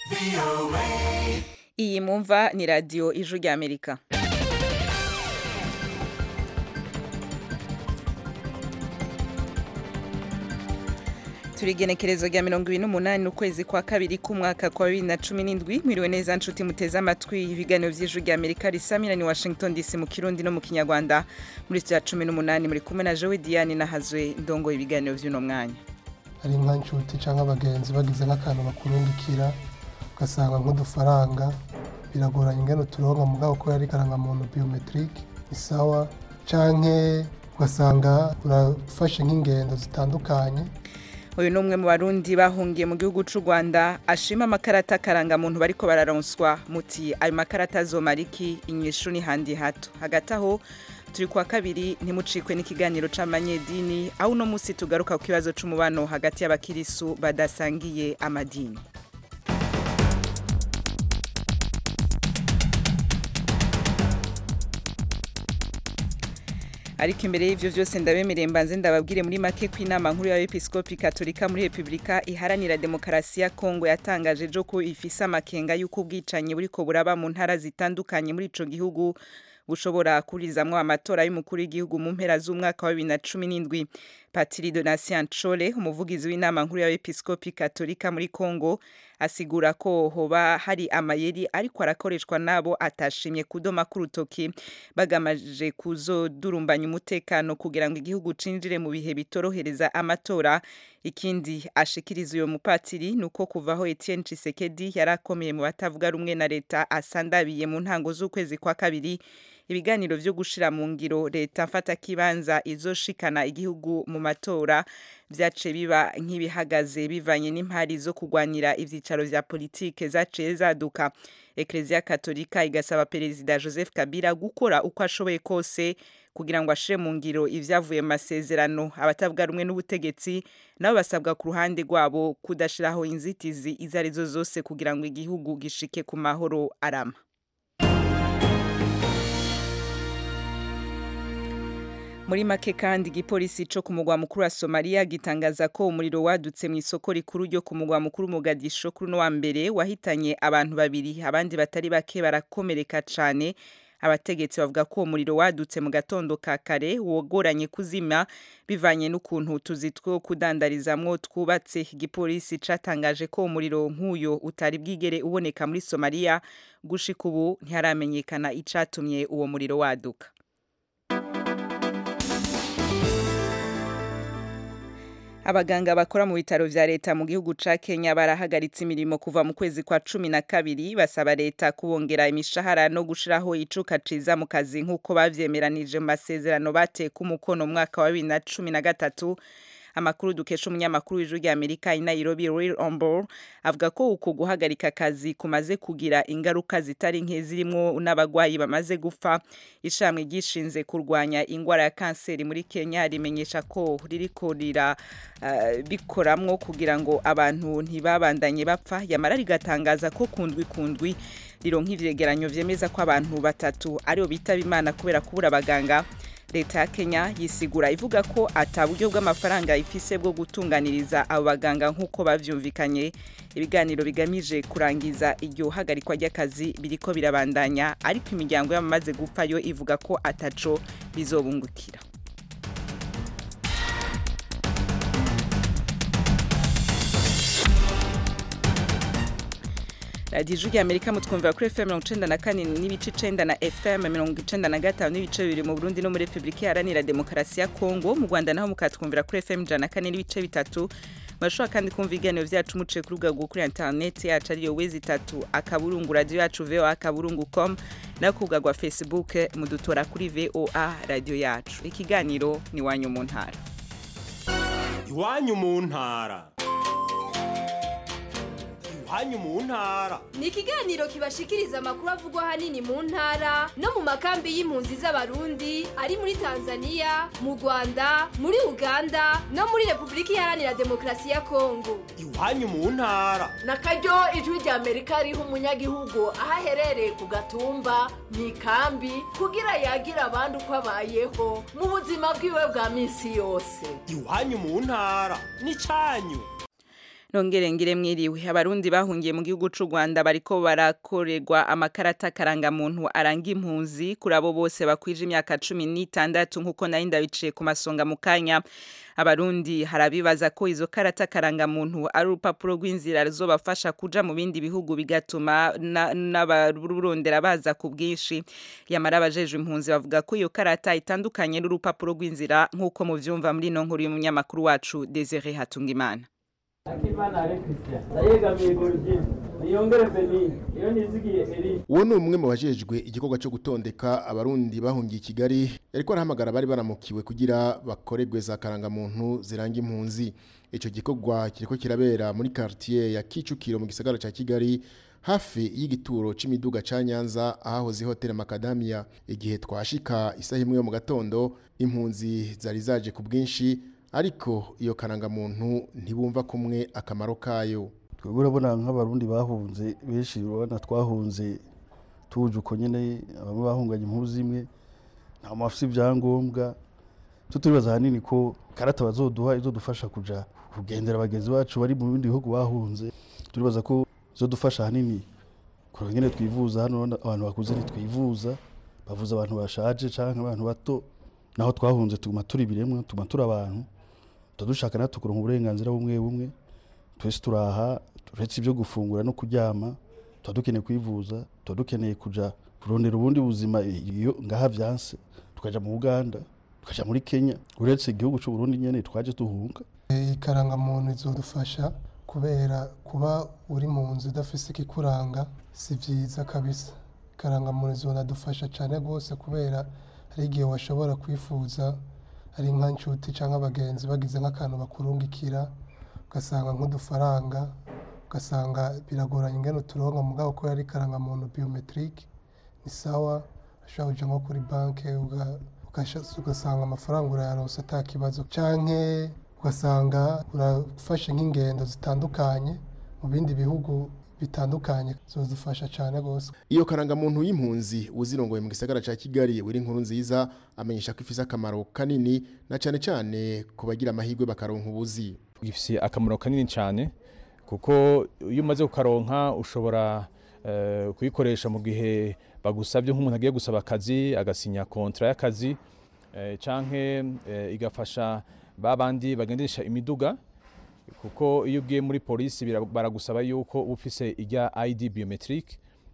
iyi mumva ni radiyo ijwi ry'amerika turi igenekerezo rya mirongo ibiri n'umunani ukwezi kwa kabiri k'umwaka kwa bibiri na cumi n'indwi mwiriwe neza nshuti muteze amatwi ibiganiro by'ijwi rya amerika risamira ni washington dc mu kirundi no mu kinyarwanda muri ya cumi n'umunani muri kumwe na jowe diane nahazwe ndongo ibiganiro by'uno mwanya hari nka nshuti cyangwa abagenzi bagize nk'akantu bakurungikira ugasanga nk'udufaranga biragoranye ingano turonka mugabo ko yari karangamuntu biometrique ni sawa canke ugasanga urafashe nk'ingendo zitandukanye uyu ni umwe mu barundi bahungiye mu gihugu cy'u rwanda ashima amakarata akarangamuntu bariko bararonswa muti ayo makarata azomara iki inyishu ni handi hato hagati aho turi kwa kabiri ntimucikwe n'ikiganiro c'amanyedini aho uno munsi tugaruka ku kibazo c'umubano hagati y'abakirisu badasangiye amadini ariko imbere y'ivyo vyose ndabemereye mbanze ndababwire muri make ko inama nkuru y'abepiskopi katolika muri repubulika iharanira demokarasi ya kongo yatangaje ejo ko ifise amakenga y'uko ubwicanyi buriko buraba mu ntara zitandukanye muri ico gihugu bushobora kurizamwo amatora y'umukuru w'igihugu mu mpera z'umwaka wa bibiri na cumi n'indwi patiri donatien nshole umuvugizi w'inama nkuru y'abepiskopi katolika muri kongo asigura ko hoba hari amayeri ariko arakoreshwa nabo atashimye kudoma k'urutoki bagamaje kuzodurumbanya umutekano kugira ngo igihugu cinjire mu bihe bitorohereza amatora ikindi ashikiriza uyo mupatiri ni uko kuvaho Etienne Tshisekedi yari akomeye mu batavuga rumwe na leta asandabiye mu ntango z'ukwezi kwa kabiri ibiganiro vyo gushira mu ngiro leta mfata kibanza izoshikana igihugu mu matora vyace biba nk'ibihagaze bivanye n'impari zo kugwanira ivyicaro vya politike zaciye zaduka Eklezia Katolika igasaba Perezida Joseph Kabila gukora uko ashoboye kose kugira ngo ashire mu ngiro ivyavuye mu masezerano abatavuga rumwe n'ubutegetsi nabo basabwa ku ruhande rwabo kudashiraho inzitizi izo arizo zose kugira ngo igihugu gishike ku mahoro arama muri make kandi igipolisi co ku mugwa mukuru wa Somalia gitangaza ko umuriro wadutse mu isoko rikuru ryo ku mugwa mukuru Mogadisho kuri no wa mbere wahitanye abantu babiri abandi batari bake barakomereka cane abategetsi bavuga ko umuriro wadutse mu gatondo ka kare wogoranye kuzima bivanye n'ukuntu utuzi two kudandarizamwo twubatse igipolisi catangaje ko umuriro nk'uyo utari bwigere uboneka muri Somalia gushika ubu ntiharamenyekana icatumye uwo muriro waduka abaganga bakora mu bitaro vya leta mu gihugu ca Kenya barahagaritse imirimo kuva mu kwezi kwa cumi na kabiri basaba leta kubongera imishahara no gushiraho icuka ciza mu kazi nk'uko bavyemeranije mu masezerano bateka umukono mu mwaka wa bibiri na cumi na gatatu amakuru dukesha umunyamakuru w'ijwi rya Amerika i Nairobi Royal Ombor avuga ko uko guhagarika akazi kumaze kugira ingaruka zitari nke zirimo n'abagwayi bamaze gupfa ishamwe gishinze kurwanya ingwara ya kanseri muri Kenya rimenyesha ko ririko rira uh, bikoramwo kugira ngo abantu ntibabandanye bapfa yamara rigatangaza ko kundwi kundwi rironka ivyegeranyo vyemeza ko abantu batatu aribo bitaba imana kubera kubura abaganga leta ya kenya yisigura ivuga ko ata buryo bw'amafaranga ifise bwo gutunganiriza abo baganga nk'uko bavyumvikanye ibiganiro bigamije kurangiza iryo hagarikwa ry'akazi biriko birabandanya ariko imiryango y'abamaze gupfa yo ivuga ko ataco bizobungukira radiyo ijwi rya amerika mutwumvira kuri fm mirongo icenda na kane n'ibice icenda na fm mirongo icenda na gatanu n'ibice bibiri mu burundi no muri repubulika iharanira demokarasi ya kongo mu rwanda naho mukatwumvira kuri fm ijana na kane n'ibice bitatu murashobora kandi kumva ibiganiro vyacu muciye ku rubuga kuri interineti yacu ariyo wezi itatu akaburungu radiyo yacu voa akaburungu com no ku rubuga rwa facebook mudutora kuri voa radiyo yacu ikiganiro ni iwanyu mu ntara iwanyu mu ntara iwanyu mu ntara ni ikiganiro kibashikiriza amakuru avugwa ahanini mu ntara no mu makambi y'impunzi z'abarundi ari muri tanzania mu rwanda muri uganda no muri repubulika iharanira demokarasi ya kongo iwanyu mu ntara na karyo ijwi rya amerika riha umunyagihugu aho aherereye ku gatumba mu ikambi kugira yagira abandi uko abayeho mu buzima bwiwe bwa minsi yose iwanyu mu ntara ni cyanyu nongere ngire mwiriwe abarundi bahungiye mu gihugu c'u Rwanda bariko barakorerwa amakarata karanga muntu aranga impunzi kuri abo bose bakwije imyaka cumi n'itandatu nk'uko nari ndabiciye ku masonga mu kanya abarundi harabibaza ko izo karata karanga muntu ari urupapuro rw'inzira ruzobafasha kuja mu bindi bihugu bigatuma n'abarurondera baza ku bwinshi yamara abajejwe impunzi bavuga ko iyo karata itandukanye n'urupapuro rw'inzira nk'uko muvyumva muri ino nkuru y'umunyamakuru wacu Desire Hatungimana akimana ale christian ndayegamiye gorgine niyongere benini iyo nizigiye eri uwo ni umwe mu bajejwe igikorwa cyo gutondeka abarundi bahungiye i kigali yariko arahamagara bari baramukiwe kugira bakorerwe za karangamuntu ziranga impunzi ico gikorwa kiriko kirabera muri quartier ya kicukiro mu gisagara ca kigali hafi y'igituro c'imiduga ca nyanza ahahoze hoteli makadamia igihe twashika isaha imwe yo mu gatondo impunzi zari zaje ku bwinshi ariko iyo karangamuntu ntibumva kumwe akamaro kayo twebwe urabona nk'abarundi bahunze benshi urabona twahunze tuje uko nyine bamwe bahunganye impuzu imwe nta mafisi ibyangombwa cyo turibaza ahanini ko karata bazoduha izodufasha kuja kugendera bagenzi bacu bari mu bindi bihugu bahunze turibaza ko izodufasha ahanini kuronka nyine twivuza hano abantu bakuze ntitwivuza bavuza abantu bashaje canke abantu bato naho twahunze tuguma turi biremwa tuguma turi abantu dushaka natwe kuronka uburenganzira bumwe bumwe twese turaha uretse ibyo gufungura no kuryama tuba dukeneye kwivuza tuba dukeneye kuja kurondera ubundi buzima iyo ngaha vyanse tukaja mu Uganda tukaja muri Kenya uretse igihugu c'u Burundi nyene twaje tuhunga ikarangamuntu izodufasha kubera kuba uri mu nzu udafise ikikuranga si vyiza kabisa ikarangamuntu izonadufasha cane rwose kubera hari igihe washobora kwifuza ari nka nshuti cyangwa abagenzi bagize nk'akantu bakurungikira ugasanga nk'udufaranga ugasanga biragoranye ingene uturonka mugabo ko yari karangamuntu biometrique ni sawa ushobora kuja nko kuri banki ugasanga amafaranga urayaronse ata kibazo canke ugasanga urafashe nk'ingendo zitandukanye mu bindi bihugu bitandukanye zozifasha cyane rwose iyo karangamuntu y'impunzi uzirongoye mu gisagara ca Kigali wiri inkuru nziza amenyesha ko ifise akamaro kanini na cane cane ku bagira amahirwe bakaronka ubuzi gifise akamaro kanini cyane kuko iyo umaze kukaronka ushobora uh, kuyikoresha mu gihe bagusabye nk'umuntu agiye gusaba akazi agasinya kontra y'akazi uh, canke uh, igafasha babandi bagendesha imiduga kuko iyo ugiye muri polisi baragusaba yuko ufise ijya ID biometric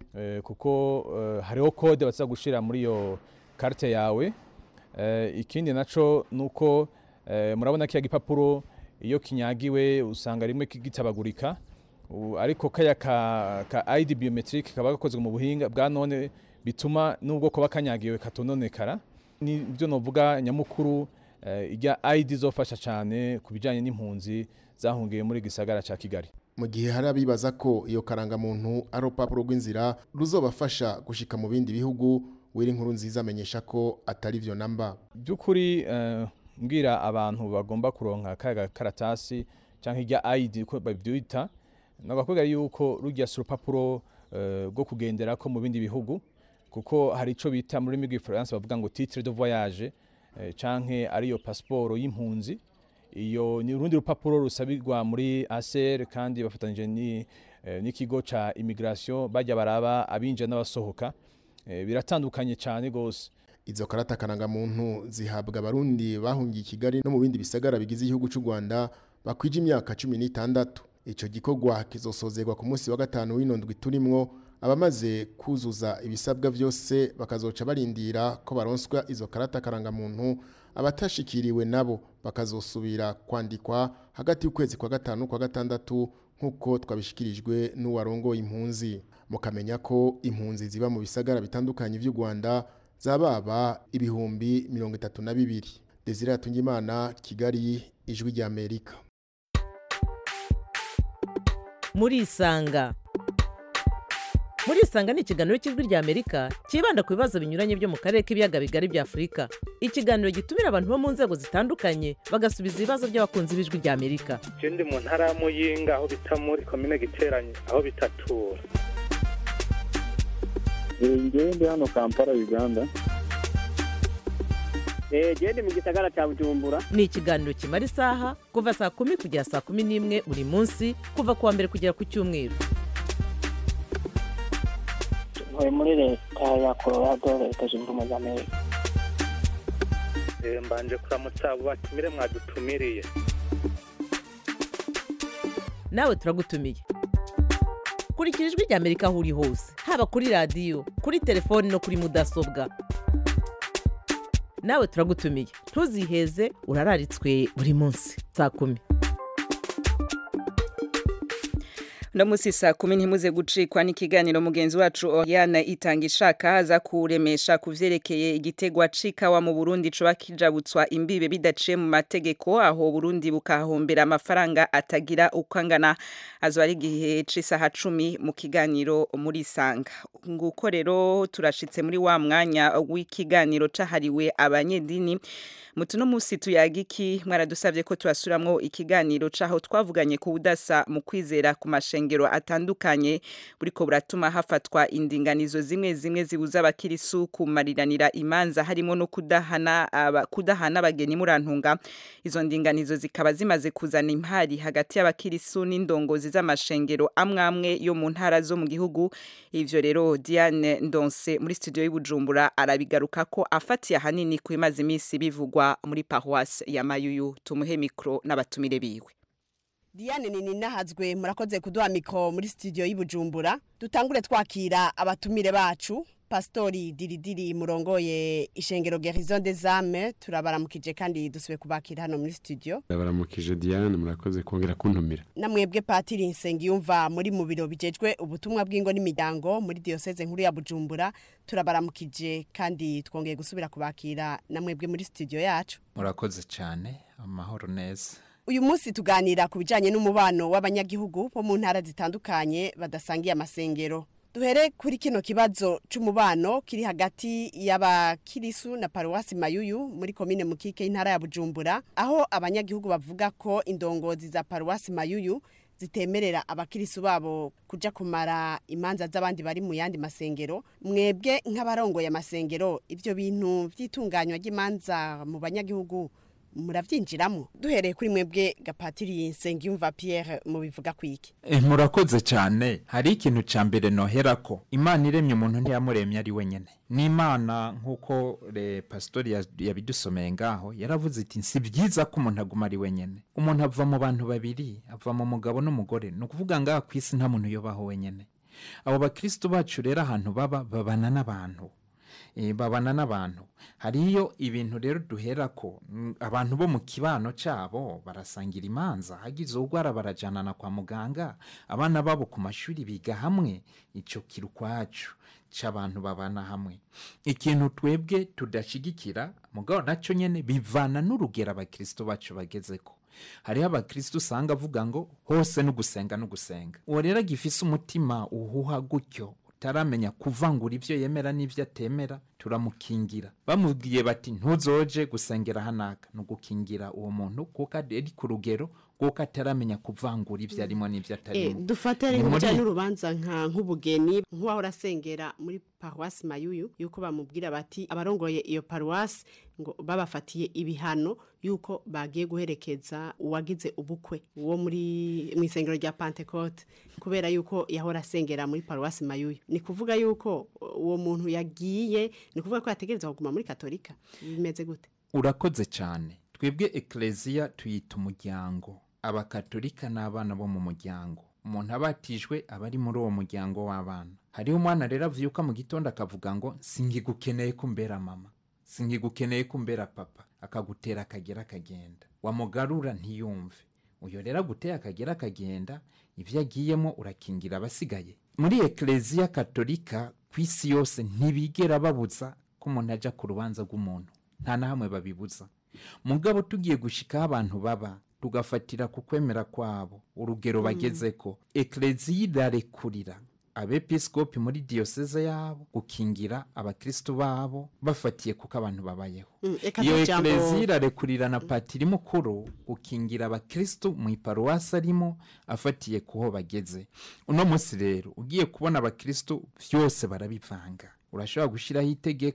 kuko hariho code baza gushira muri iyo carte yawe ikindi naco nuko murabona kiya gipapuro iyo kinyagiwe usanga rimwe kigitabagurika ariko kaya ka, ka ID biometric kaba gakozwe mu buhinga bwa none bituma nubwo kuba kanyagiwe katononekara nibyo novuga nyamukuru ijya ID zofasha cyane ku bijyanye n'impunzi zahungiye muri gisagara cya Kigali mu gihe hari abibaza ko iyo karangamuntu ari urupapuro rw'inzira ruzobafasha gushika mu bindi bihugu wiri inkuru nziza amenyesha ko atari byo namba by'ukuri mbwira abantu bagomba kuronka kaga karatasi cyangwa ijya ID uko babyita nagakubwira yuko rujya si urupapuro rwo kugendera ko mu bindi bihugu kuko hari icyo bita muri rurimi rw'ifaransa bavuga ngo titre de voyage canke ariyo pasiporo y'impunzi iyo ni urundi rupapuro rusabirwa muri ACR kandi bafatanyije n'ikigo ca immigration bajya baraba abinjira n'abasohoka biratandukanye cyane gose izo karata karangamuntu zihabwa abarundi bahungiye i Kigali no mu bindi bisagara bigize igihugu cy'u Rwanda bakwije imyaka cumi n'itandatu ico gikorwa kizosozerwa ku munsi wa gatanu w'inondwi turimwo abamaze kuzuza ibisabwa byose bakazoca barindira ko baronswa izo karata karangamuntu abatashikiriwe nabo bakazosubira kwandikwa hagati y'ukwezi kwa gatanu kwa gatandatu nk'uko twabishikirijwe n'uwarongoye impunzi mukamenya ko impunzi ziba mu bisagara bitandukanye by'u Rwanda zababa ibihumbi mirongo itatu na bibiri Desire Hatungimana Kigali ijwi rya Amerika muri isanga muri isanga ni ikiganiro cy'ijwi rya amerika cyibanda ku bibazo binyuranye byo mu karere k'ibiyaga bigari bya afurika ikiganiro gitumira abantu bo mu nzego zitandukanye bagasubiza ibibazo by'abakunzi b'ijwi rya amerika je ndi mu ntara ya muyinga aho bita muri komine giteranye aho bitatura ngewe ndi hano kampala uganda genda mu gisagara cya bujumbura ni ikiganiro kimara isaha kuva saa kumi kugera saa kumi n'imwe buri munsi kuva ku wa mbere kugera ku cyumweru ntuye muri leta ya colorado leta zunze ubumwe za amerika Eh, mbanje kuramutsa abo batumire mwadutumiriye nawe turagutumiye kurikira ijwi rya amerika aho uri hose haba kuri radiyo kuri telefoni no kuri mudasobwa nawe turagutumiye ntuziheze urararitswe buri munsi saa kumi uno munsi saa kumi ntimuze gucikwa n'ikiganiro mugenzi wacu Oriana itanga ishaka aza kuremesha ku vyerekeye igitegwa c'ikawa mu Burundi coba kijabutswa imbibe bidaciye mu mategeko aho Burundi bukahombera amafaranga atagira uko angana azoba ari igihe c'isaha cumi mu kiganiro muri Sanga nguko rero turashitse muri wa mwanya w'ikiganiro cahariwe abanyedini mutuno musi tuyagiki mwaradusavye ko turasuramwo ikiganiro caho twavuganye ku budasa mu kwizera ku mashengero atandukanye buriko buratuma hafatwa indinganizo zimwe zimwe zibuza abakirisu kumariranira imanza harimo no kudahana aba, kudahana abageni murantunga izo ndinganizo zikaba zimaze kuzana impari hagati y'abakirisu n'indongozi z'amashengero amwe amwe yo mu ntara zo mu gihugu ivyo rero Diane Ndonse muri studio y'Ibujumbura arabigaruka ko afatiye ahanini ku imaze iminsi bivugwa muri paroisse ya Mayuyu tumuhe mikro n'abatumire biwe Diane nini nahazwe murakoze kuduha mikro muri studio y'Ibujumbura dutangure twakira abatumire bacu Pastori Diridiri murongoye ishengero Gerison des Âmes turabaramukije kandi dusubiye kubakira hano muri studio ndabaramukije Diane murakoze kongera kuntumira namwebwe Patiri Nsengiyumva muri mu biro bijejwe ubutumwa bw'ingo n'imiryango muri diocese nkuru ya Bujumbura turabaramukije kandi twongeye gusubira kubakira namwebwe muri studio yacu murakoze cyane amahoro neza uyu munsi tuganira ku bijyanye n'umubano w'abanyagihugu bo mu ntara zitandukanye badasangiye amasengero duhere kuri kino kibazo c'umubano kiri hagati y'abakirisu na paruwasi mayuyu muri komine mukike y'intara ya bujumbura aho abanyagihugu bavuga ko indongozi za paruwasi mayuyu zitemerera abakirisu babo kuja kumara imanza z'abandi bari mu yandi masengero mwebwe nk'abarongoye amasengero ivyo bintu vy'itunganywa ry'imanza mu banyagihugu muravyinjiramo duhereye kuri mwebwe gapatiri nsengiyumva pierre mubivuga kwiki Eh, murakoze cyane hari ikintu cya mbere nohera ko imana iremye umuntu ntiyamuremye ari wenyine n'imana nk'uko re pasitori ya- yabidusomeye ngaho yaravuze iti si byiza ko umuntu aguma ari wenyine umuntu ava mu bantu babiri ava mu mugabo n'umugore ni ukuvuga ngaha ku isi nta muntu uyobaho wenyine abo bakristo bacu rero ahantu baba babana n'abantu Eh, babana n'abantu hariyo ibintu rero duhera ko mm, abantu bo mu kibano cyabo barasangira imanza hagize urwara barajanana kwa muganga abana babo ku mashuri biga hamwe icyo kiri ukwacu cy'abantu babana hamwe ikintu twebwe tudashigikira mugabo nacyo nyine bivana n'urugero abakristo bacu bageze ko hariho abakristo usanga avuga ngo hose no gusenga no gusenga uwo rero agifise umutima uhuha gutyo utaramenya kuvangura ibyo yemera n'ibyo atemera turamukingira bamubwiye bati ntuzoje gusengera hanaka ni ugukingira uwo muntu kuko ari ku rugero kuko ataramenya kuvangura ibyo arimo n'ibyo Eh, atarimo dufate Ni rero muri- bijyanye n'urubanza nka nk'ubugeni nk'uwahora asengera muri paruwasi mayuyu yuko bamubwira bati abarongoye iyo paruwasi ngo babafatiye ibihano yuko bagiye guherekeza uwagize ubukwe wo muri mu isengero rya pantekote kubera yuko yahora asengera muri paruwasi mayuyu ni kuvuga yuko uwo muntu yagiye ni kuvuga ko yategereza kuguma muri katolika bimeze gute urakoze cyane twebwe ekereziya tuyita umuryango abakatolika n'abana bo mu muryango umuntu abatijwe aba ari muri uwo muryango w'abana hariho umwana rero avyuka mu gitondo akavuga ngo singigukeneye kumbera mama singigukeneye kumbera papa akagutera akagera akagenda wamugarura ntiyumve uyo rero aguteye akagera akagenda ibyo agiyemo urakingira abasigaye muri ekereziya katolika ku isi yose ntibigera babuza ko umuntu ajya ku rubanza rw'umuntu nta na hamwe babibuza mugabo tugiye gushikaho abantu baba tugafatira ku kwemera kwabo urugero Mm. bageze ko ekereziya irarekurira abepiskopi muri diyoseze yabo gukingira abakristo babo bafatiye kuko abantu babayeho Mm, eka iyo nta jambo- ekereziya irarekurira na patiri mukuru gukingira abakristo mu iparuwasi arimo afatiye kuho bageze uno munsi rero ugiye kubona abakristo byose barabivanga urashobora gushyiraho itegeko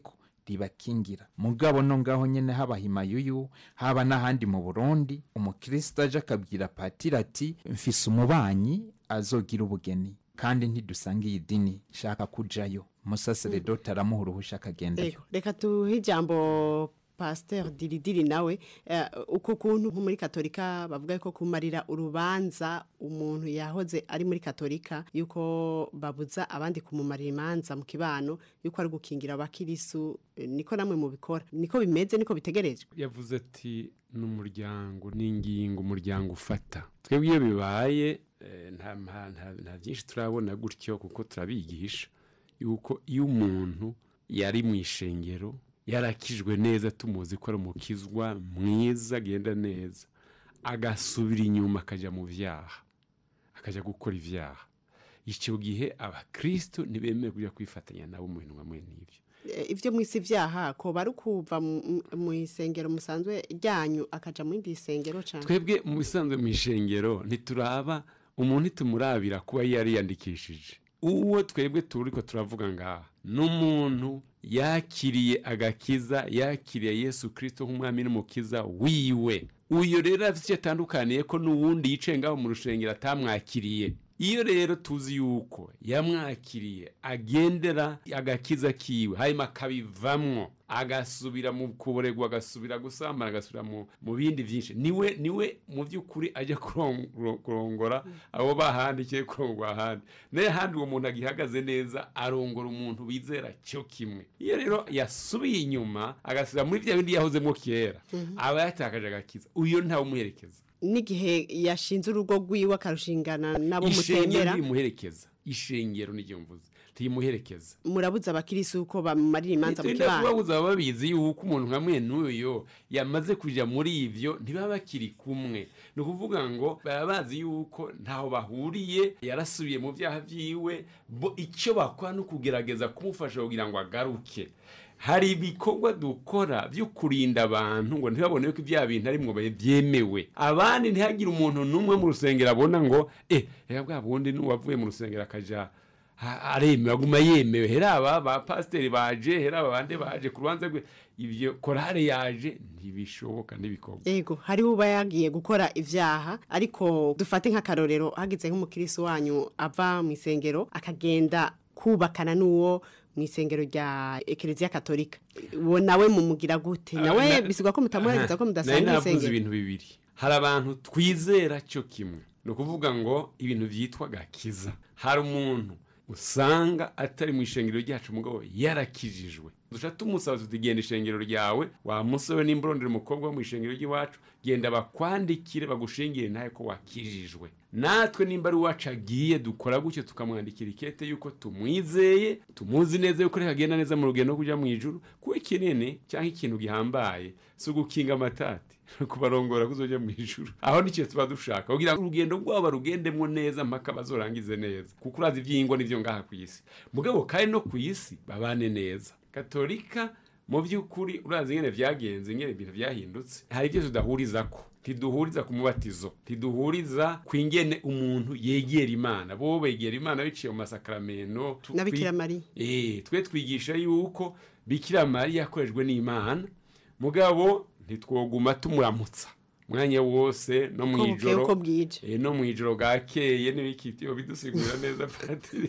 ribakingira mugabo no ngaho nyene haba himayuyu haba n'ahandi mu burundi umukristo aje akabwira patiri ati mfise umubanyi azogira ubugeni kandi ntidusanga iyi dini shaka kujayo umusaseredoti aramuha uruhusha akagendayo Ego, reka tuhe ijambo pasteur diridiri nawe eh, uko kuntu nko muri katolika bavuga ko kumarira urubanza umuntu yahoze ari muri katolika yuko babuza abandi kumumarira imanza mu kibano yuko ari gukingira abakirisu eh, niko namwe mubikora niko bimeze niko bitegerejwe yavuze ati n'umuryango n'ingingo umuryango ufata twebwe iyo bibaye eh, nta nta- nta- nta byinshi turabona gutyo kuko turabigisha yuko iyo umuntu yari mu ishengero yarakijwe neza tumuzi ko ari umukizwa mwiza agenda neza agasubira inyuma akajya mu byaha akajya gukora ibyaha icyo gihe abakristo ntibemewe kujya kwifatanya nabo mu bintu bamwe n'ibyo Eh, ivyo mwisi vyaha ko bari kuva mu- mu- mu isengero musanzwe ryanyu akaja mu yindi isengero cane twebwe mu bisanzwe mu ishengero ntituraba umuntu ntitumurabira kuba yari yandikishije uwo twebwe turi ko turavuga ngaha ni umuntu yakiriye agakiza yakiriye yesu kirisito nk'umwami n'umukiza wiwe uyu rero afite icyo atandukaniye ko n'uwundi yicaye ngaho mu rushengero atamwakiriye iyo rero tuzi yuko yamwakiriye agendera agakiza kiwe hanyuma akabivamwo agasubira mu kuboregwa agasubira gusambana agasubira mu mu bindi byinshi niwe niwe mu by'ukuri ajya kuron- kurongora abo bahandikiye kurongora ahandi nayo ahandi uwo muntu agihagaze neza arongora umuntu bizera cyo kimwe iyo rero yasubiye inyuma agasubira muri bya bindi yahozemo kera aba yatakaje agakiza uyo ntawe umuherekeza n'igihe yashinze urugo rwiwe akarushingana nabo ishengero mutemera ntimuherekeza ishengero niryo mvuze ntimuherekeza murabuza abakirisi uko bamarira imanza mu Tugenda kibano kubabuza baba babizi yuko umuntu nka mwene uyo yamaze kuja muri ivyo ntibaba bakiri kumwe ni ukuvuga ngo baba bazi yuko ntaho bahuriye yarasubiye mu byaha vyiwe bo icyo bakora ni ukugerageza kumufasha kugira ngo agaruke hari ibikorwa dukora byo kurinda abantu ngo ntibabone ko ibya bintu ari mwo byemewe abandi ntihagire umuntu n'umwe mu rusengero abona ngo eh reka bwa bundi n'uwavuye mu rusengero akaja ha- aremewe aguma yemewe hera aba ba pasiteri baje hera aba bande baje ku rubanza rwe ibyo korale yaje ntibishoboka ntibikorwa ego hariho uba yagiye gukora ivyaha ariko dufate nk'akarorero hagize nk'umukirisi wanyu ava mu isengero akagenda kubakana n'uwo mu isengero rya ekereziya katolika uwo nawe mumugira gute nawe Na- bisigwa ko mutamuhereza ko Aha. mudasanga Nari navuze isengero ibintu bibiri hari abantu twizera cyo kimwe ni ukuvuga ngo ibintu byitwa gakiza hari umuntu usanga atari mu ishengero ryacu mugabo yarakijijwe duca tumusaba tuti genda ishengero ryawe wa musore n'imburondere umukobwa wo mu ishengero ry'iwacu genda bakwandikire bagushingire nawe ko wakijijwe natwe nimba ari uwacu agiye dukora gutyo tukamwandikira ikete yuko tumwizeye tumuzi neza yuko reka agenda neza mu rugendo rwo kujya mu ijuru kuko ikinini cyangwa ikintu gihambaye si ugukinga amatati kubarongora kuzojya mu ijuru aho nicyo tuba dushaka kugira ngo urugendo rwabo barugendemo neza mpaka bazorangize neza kuko urazi iby'ingo n'ibyo ngaha ku isi mugabo kandi no ku isi babane neza katolika mu by'ukuri urazi ingene byagenze ingene ibintu byahindutse hari ibyo tudahuriza ko ntiduhuriza ku mubatizo ntiduhuriza ku ingene umuntu yegera imana bo begera imana biciye mu masakaramento tu- Na Bikira twi- Mariya. Eh, twe twigisha yuko bikira mariya yakorejwe n'imana mugabo ntitwoguma tumuramutsa umwanya wose no mu Uko bukeye, ijoro uko bwije. eh, no mu ijoro bwakeye n'ibikitiyo bidusigura neza patiri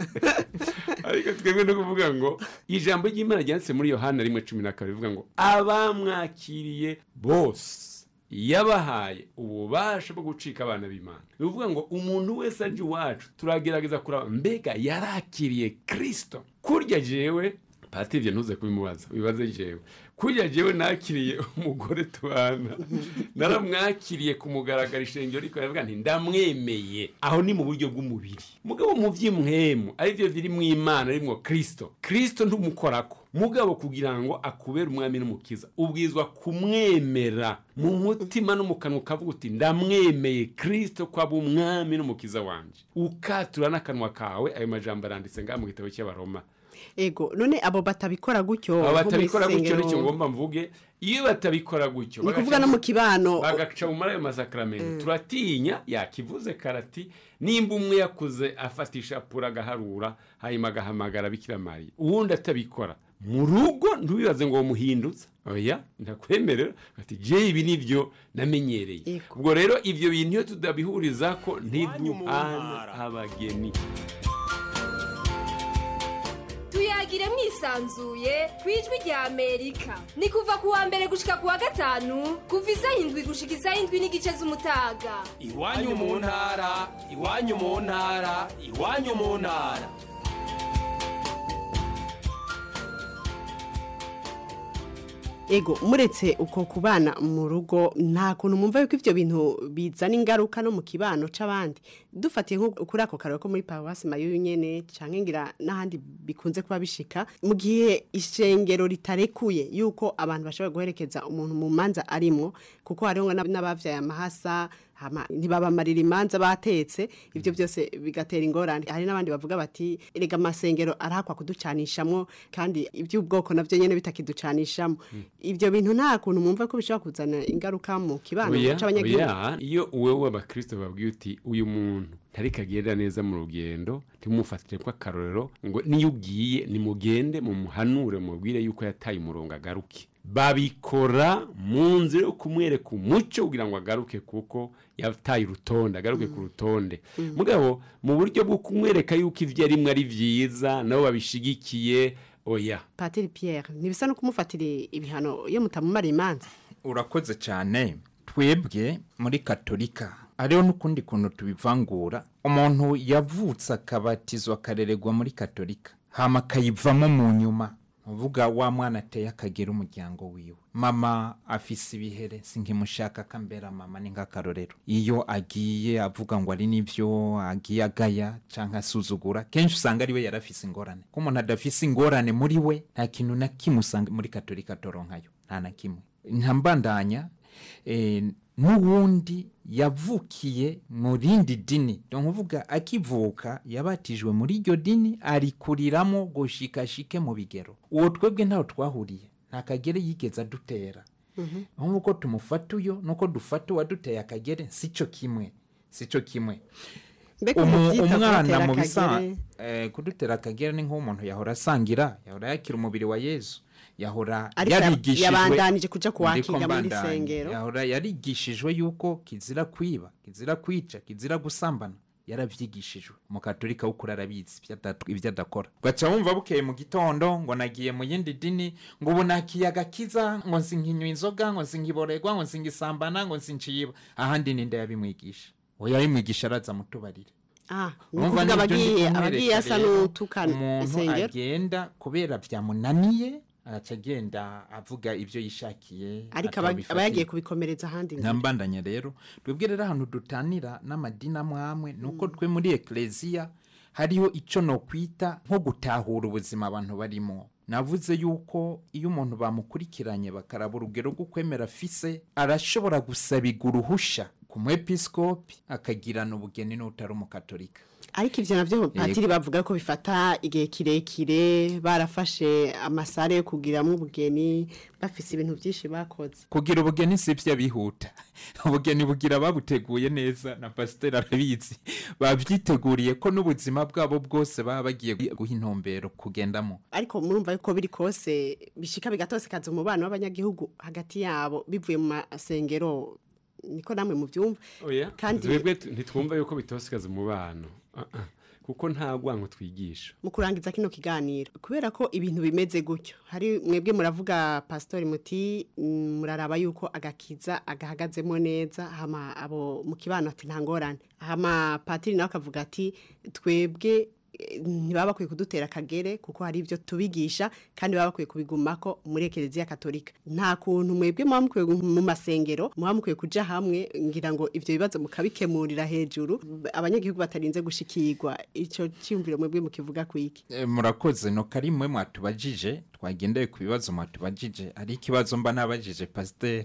ariko twebwe no kuvuga ngo ijambo ry'imana ryanditse muri yohana rimwe cumi na kabiri rivuga ngo abamwakiriye bose yabahaye ububasha bwo gucika abana b'imana ni ukuvuga ngo umuntu wese aje iwacu turagerageza kuraba mbega yarakiriye kirisito kurya jewe patiri ibyo ntuze kubimubaza wibaze jewe kurya jewe nakiriye umugore tubana naramwakiriye ku mugaragaro ishengero ariko aravuga nti ndamwemeye aho ni mu buryo bw'umubiri mugabo mu by'imwemu aribyo biri mu imana arimwo kirisito kirisito ntumukorako mugabo kugira ngo akubere umwami n'umukiza ubwizwa kumwemera mu mutima no mu kanwa ukavuga uti ndamwemeye kirisito ko aba umwami n'umukiza wanje ukatura n'akanwa kawe ayo majambo aranditse ngaha mu gitabo cy'abaroma ego none abo batabikora gutyo aba nko mu batabikora gutyo isengero- nicyo ngomba mvuge iyo batabikora gutyo ni bagaca ukuvuga no mu kibano bagaca mu mara ayo masakaramento turatinya yakivuze karati nimba umwe yakuze afatisha pura agaharura hanyuma agahamagara bikira mariya uwundi atabikora mu rugo ntubibaze ngo muhinduza oya ndakwemerera ati je ibi nivyo namenyereye ubwo rero ivyo bintu iyo tudabihuriza ko ntiduhana abageni tuyagire mwisanzuye ku ijwi rya amerika ni kuva ku wa mbere gushika ku wa gatanu kuva isaha indwi gushika isaha indwi n'igice z'umutaga iwanyu mu ntara iwanyu mu ntara iwanyu mu ntara ego muretse uko kubana mu rugo nta kuntu mwumva yuko ivyo bintu bizana ingaruka no mu kibano c'abandi dufatiye nko kuri ako kararo ko muri paruwasi mayo nyene canke ngira n'ahandi bikunze kuba bishika mu gihe ishengero ritarekuye yuko abantu bashobora guherekeza umuntu mu manza arimwo kuko hariho n'ab- n'abavyaye amahasa hama ntibabamarira imanza batetse ivyo byose bigatera ingorane hari n'abandi bavuga bati erega amasengero arahakwa kuducanishamwo kandi iby'ubwoko navyo nyene bitakiducanishamo ivyo bintu nta kuntu mwumva ko bishobora kuzana ingaruka mu kibano oya c'abanyagihugu oya iyo wewe abakristo babwiye uti uyu muntu ntariko agenda neza mu rugendo ntimumufatire ko akarorero ngo niyo ugiye nimugende mumuhanure mubwire yuko yataye umurongo agaruke babikora mu nzira yo kumwereka umuco kugira ngo agaruke kuko yataye urutonde agaruke ku rutonde mugabo mu buryo bwo kumwereka yuko ibyo arimwo ari byiza nabo babishigikiye oya patiri pierre ntibisa no kumufatira ibihano iyo mutamumara imanza urakoze cyane twebwe muri katolika hariho n'ukundi kuntu tubivangura umuntu yavutse akabatizwa akarererwa muri katolika hama akayivamo mu nyuma uvuga wa mwana ateye akagera umuryango wiwe mama afise ibihere sinkimushaka akambera mama ni nk'akarorero iyo agiye avuga ngo ari nivyo agiye agaya canke asuzugura kenshi usanga ari we yarafise ingorane ko umuntu adafise ingorane muri we nta kintu na kimwe usanga muri katolika toronkayo nta na kimwe ntambandanya eh, n'uwundi yavukiye mu rindi dini ni ukuvuga akivuka yabatijwe muri iryo dini arikuriramo gushikashike mu bigero uwo twebwe ntaho twahuriye nta kagere yigeze adutera nk'uko tumufata uyo nuko dufata uwaduteye akagere sico kimwe sico kimwe Mbega Umu- umuvyita umwana kubatera mu bisa akagere? eh, kudutera akagera ni nk'umuntu yahora asangira yahora yakira umubiri wa yesu yahora Ariko ya- yarigishijwe yabandanije kuja kuwakira Ndiko muri mbandanya. sengero. yahora yarigishijwe yuko kizira kwiba kizira kwica kizira gusambana yaravyigishijwe umukatolika w'ukuri arabizi ivyo ada- ivyo adakora gaca wumva bukeye mu gitondo ngo nagiye mu yindi dini ngo ubu nakiye agakiza ngo nsinkinywa inzoga ngo nsinkiborerwa ngo nsingisambana ngo nsinciyiba ahandi ninde yabimwigisha oya yabimwigisha araza mutubarire ah ni Urumva ukuvuga nibyo ndi abagiye kumwereka abagiye asa rero, n'utukana umuntu isengero agenda kubera byamunaniye agaca agenda avuga ibyo yishakiye ariko aba- atabifatiye. aba yagiye kubikomereza ahandi ngira. ntambandanya rero twebwe rero ahantu dutanira n'amadini amwe amwe ni uko twe muri ekereziya hariho icyo nokwita nko gutahura ubuzima abantu barimo navuze yuko iyo umuntu bamukurikiranye bakaraba urugero rwo kwemera afise arashobora gusabirwa uruhusha ku mwepisikopi akagirana ubugeni n'utari umukatolika ariko ivyo navyo patiri bavuga ko bifata igihe kirekire barafashe amasare yo kugiramwo ubugeni bafise ibintu vyinshi bakoze kugira ubugeni si byo bihuta ubugeni bugira babuteguye neza na pasiteri arabizi babyiteguriye ko n'ubuzima bwabo bwose baba bagiye guha intumbero kugendamo ariko murumva yuko biri kose bishika bigatosekaza umubano w'abanyagihugu hagati yabo bivuye mu masengero niko namwe muvyumva oya kandi twebwe tu- ntitwumva yuko bitosikaza umubano Ah, ah. kuko nta gwango twigisha mu kurangiza kino kiganiro kubera ko ibintu bimeze gutyo hari mwebwe muravuga pasitori muti mm, muraraba yuko agakiza agahagazemo neza hama abo mu kibano ati nta ngorane hama patiri nawe akavuga ati twebwe eh, ntibaba bakwiye kudutera akagere kuko hari ibyo tubigisha kandi baba bakwiye kubigumako muri ekereziya katolika nta kuntu mwebwe muba mukwiye gu- mu masengero muba mukwiye kuja hamwe ngira ngo ivyo bibazo mukabikemurira hejuru abanyagihugu batarinze gushikirwa ico cyumviro mwebwe mukivuga kwiki Eh, murakoze no karimwe mwatubajije twagendeye ku bibazo mwatubajije ari ikibazo mba nabajije pasiteri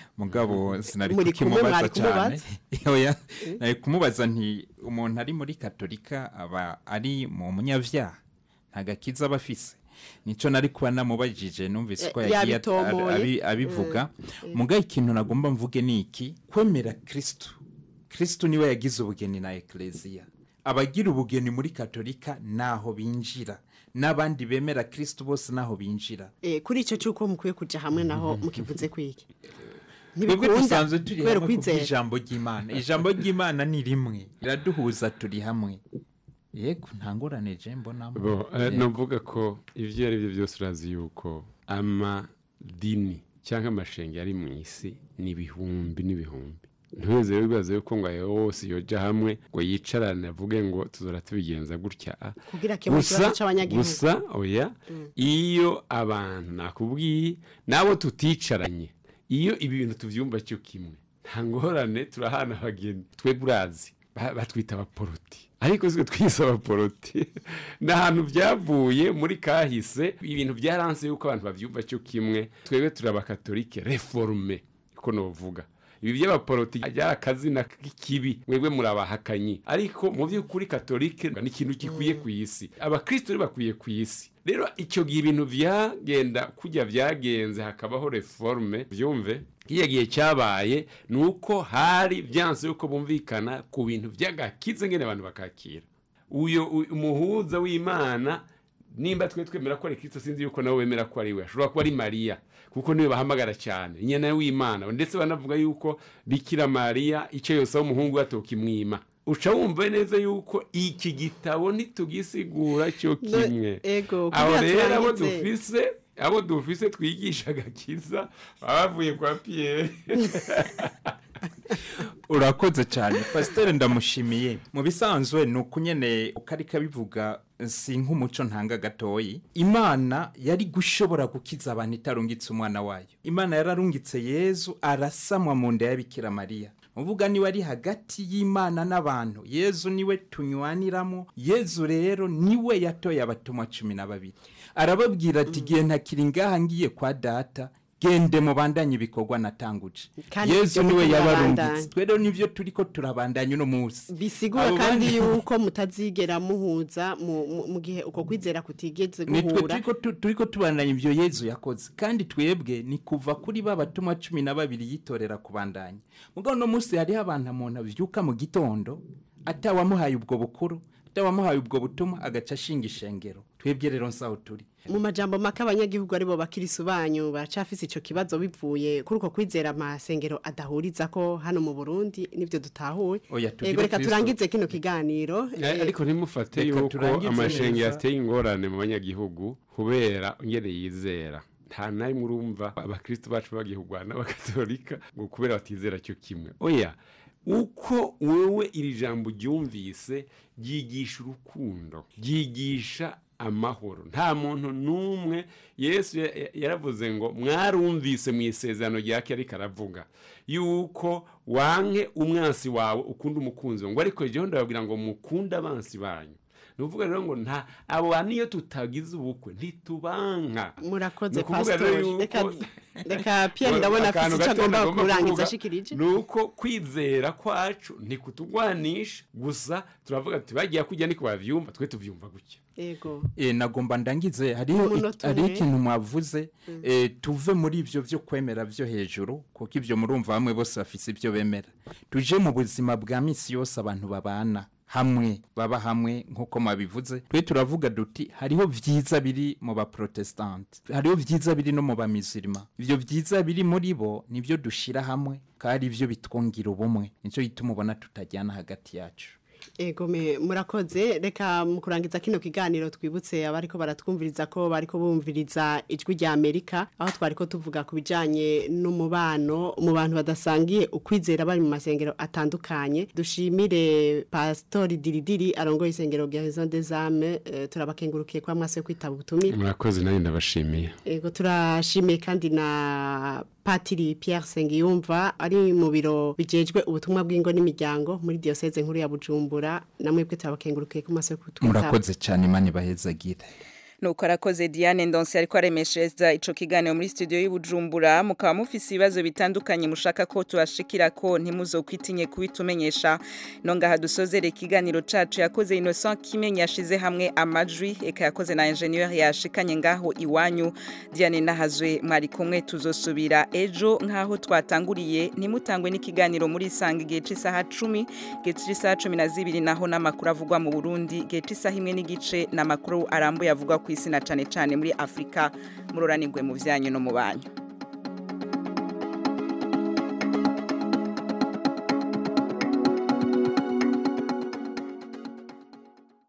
mugabo sinari Muri kumwe, kukimubaza mwari cyane kumubaza? Oya, nari kumubaza nti umuntu ari muri katolika aba ari mu munyavyaha nta gakiza aba afise nico nari kuba namubajije numvise ko Eh, yagiye at- yabitomoye. abi- abivuga Mm, mm. muga ikintu nagomba mvuge ni iki kwemera kristo kristo niwe yagize ubugeni na ekleziya abagira ubugeni muri katolika naho binjira n'abandi bemera kristo bose naho binjira Eh, kuri icyo cy'uko mukwiye kujya hamwe naho mukivuze kwiki twebwe dusanzwe turi kubera hamwe ukwizera kubw'ijambo ry'imana ijambo ry'imana ni rimwe riraduhuza turi hamwe yego nta ngorane je mbonamo bo eh, Yego. novuga ko ibyo ari byo byose urazi yuko amadini cyangwa amashenge ari mu isi ni ibihumbi n'ibihumbi ntuweze wibaza yuko ngo ayo yose yoja hamwe ngo yicarane avuge ngo tuzora tubigenza gutya ah. Kugira akemure Gusa- ikibazo c'abanyagihugu. gusa oya iyo abantu nakubwiye nabo tuticaranye iyo ibi bintu tuvyumva cyo kimwe nta ngorane turahana abageni twebwe urazi ba- batwita abaporoti ariko siko twise abaporoti ni ahantu byavuye muri kahise ibintu byaranse yuko abantu bavyumva cyo kimwe twebwe turi abakatolike reforme uko novuga ibi by'abaporoti byari akazina k'ikibi mwebwe murabahakanyi ariko mu by'ukuri katolike ni ikintu gikwiye ku isi abakristo rero bakwiye ku isi rero icyo gihe ibintu byagenda kujya byagenze hakabaho reforme byumve kiriya gihe cyabaye ni uko hari byanze yuko bumvikana ku bintu by'agakiza ngene abantu bakakira uyo u- umuhuza w'imana nimba twe twemera ko ari kristo sinzi yuko nawe wemera ko ari we ashobora kuba ari mariya kuko niwe bahamagara cyane nyina w'imana ndetse banavuga yuko bikira mariya icyo yose aho umuhungu we atokimwima uca wumva neza yuko iki gitabo ntitugisigura cyo No, kimwe ego, aho kugira rero abo turangize. dufise abo dufise twigisha agakiza baba bavuye kwa piyeri urakoze cyane pasiteri ndamushimiye mu bisanzwe ni uko nyine uko ariko abivuga si nk'umuco ntanga gatoyi imana yari gushobora gukiza abantu itarungitse umwana wayo imana yararungitse yezu arasamwa mu nda ya bikira mariya uvuga niwe ari hagati y'imana n'abantu yezu niwe tunywaniramo yezu rero niwe yatoye abatumwa cumi na babiri arababwira ati igihe ntakiri ngaha ngiye kwa data gende mubandanye ibikorwa natanguje Kandi yezu ibyo niwe muriko yabarungitse murabandanya. twe rero nivyo turiko turabandanya uno munsi bisigura Abo kandi bandi- yuko mutazigera muhuza mu- mu mu gihe uko kwizera kutigeze nitwe guhura turiko tu- turiko tubandanya ivyo yezu yakoze kandi twebwe ni kuva kuri ba batumwa cumi na babiri yitorera kubandanya mugabo uno munsi hariho abantu umuntu avyuka mu gitondo atawamuhaye ubwo bukuru atawamuhaye ubwo butumwa agaca ashinga ishengero twebwe rero nsaho turi mu majambo make abanyagihugu aribo bakirisu banyu baracafise ico kibazo bivuye kuri uko kwizera amasengero adahuriza ko hano mu Burundi nivyo dutahuye Oya, tugire Ego reka Kristo. turangize kino kiganiro Eh, ariko ntimufate Reka yuko turangize amashenge neza. yateye ingorane mu banyagihugu kubera ngene yizera nta na rimwe urumva abakristo bacu bagiye kurwana n'abakatolika ngo kubera batizera cyo kimwe oya uko wewe iri jambo ryumvise ryigisha urukundo ryigisha amahoro nta muntu n'umwe yesu ya- ya- yaravuze ngo mwarumvise mu isezerano rya kera ariko aravuga yuko wanke umwansi wawe ukunda umukunzi wawe ngo ariko jyewe ndababwira ngo mukunde abansi banyu ni ukuvuga rero ngo nta abo bantu iyo tutagize ubukwe ntitubanka murakoze Ni ukuvuga rero pastor yuko- reka reka Pierre ndabona Akantu afise ico gato agomba nagomba kurangiza kuvuga ashikirije ni uko kwizera kwacu ntikutugwanisha gusa turavuga tuti bagiye kujya niko bavyumva twe tuvyumva gutya ego e, nagomba ndangize hariho Umunota hariho umwe. ikintu mwavuze e, tuve muri ivyo vyo kwemera vyo hejuru kuko ivyo murumva bamwe bose bafise ivyo bemera tuje mu buzima bwa misi yose abantu babana hamwe baba hamwe nk'uko mwabivuze twe turavuga duti hariho vyiza biri mu baprotestante hariho vyiza biri no mu bamizirima ivyo vyiza biri muri bo nivyo dushira hamwe kandi ivyo bitwongira ubumwe nico gituma ubona tutajyana hagati yacu Ego me murakoze reka mu kurangiza kino kiganiro twibutse abariko baratwumviriza ko bariko bumviriza ijwi rya Amerika aho twariko tuvuga ku bijanye n'umubano mu bantu badasangiye ukwizera bari mu masengero atandukanye dushimire pastori Diridiri arongoye isengero rya Maison des Âmes eh, turabakengurukiye kwa mwase kwitaba ubutumire murakoze nanjye ndabashimiye Ego turashimiye kandi na Patiri Pierre Sengiyumva ari mu biro bijejwe ubutumwa bw'ingo n'imiryango muri diocese nkuru ya Bujumbura namwe bwe turabakengurukiye ku maso yo kutwitaba. murakoze cyane imana ibahezagire nuko arakoze Diane Ndonse ariko aremeshereza ico kiganiro muri studio y'Ubujumbura mukaba mufise ibibazo bitandukanye mushaka ko tubashikira ko ntimuzokwitinye kubitumenyesha no ngaha dusozere ikiganiro cacu yakoze Innocent Kimenyi yashize hamwe amajwi eka yakoze na ingenieur yashikanye ngaho iwanyu Diane Nahazwe mwari kumwe tuzosubira ejo nkaho twatanguriye ntimutangwe n'ikiganiro muri sanga igihe c'isaha 10 igihe c'isaha 12 naho n'amakuru avugwa mu Burundi igihe c'isaha imwe n'igice n'amakuru arambuye avugwa ku isi na cane cane muri Afrika muroranirwe mu vyanyu no mu banyu